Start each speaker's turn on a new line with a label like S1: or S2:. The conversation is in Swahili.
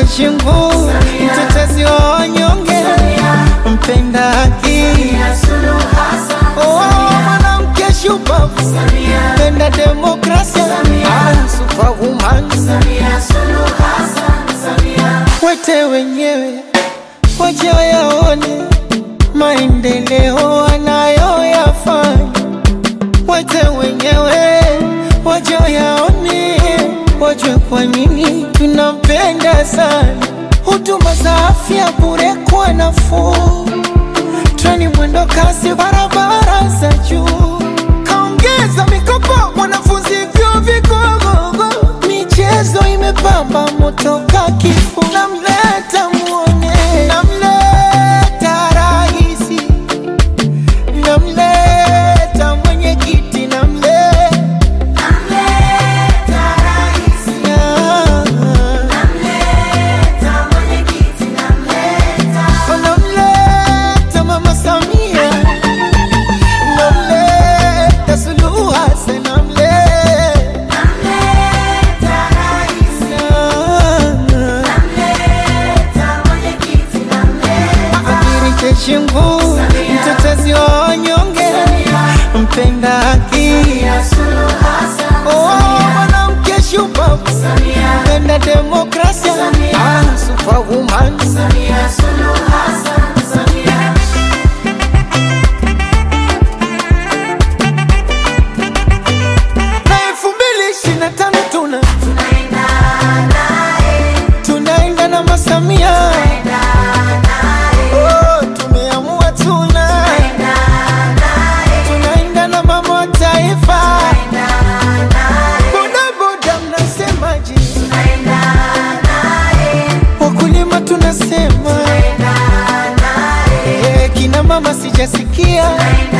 S1: Jeshi nguu, mtetezi wa wanyonge, mpenda haki, oh, mwanamke shupavu, mpenda demokrasia, ah, superwoman. Wete wenyewe waje wayaone maendeleo anayoyafanya, wete wenyewe waje wayaone, wajue kwa nini tunampenda sana. Huduma za afya bure kwa nafuu, treni mwendo kasi, barabara za juu, kaongeza mikopo wanafunzi vyuo vikuu, michezo imepamba moto ka kifuu, namleta muone, namleta raisi, namleta mwenyekiti, namleta namleta mama Samia, namleta Suluhu Hassan, namleta Amiri jeshi nguu, mtetezi wa wanyonge, mpenda haki, oh, mwanamke shupavu, mpenda demokrasia, ah, superwoman. Na elfu mbili ishirini na tano tuna tunaenda na masamia Oh, tumeamua tuna tunaenda na mama wa taifa bodaboda mnasemaje wakulima tunasema Eh, kina mama sijasikia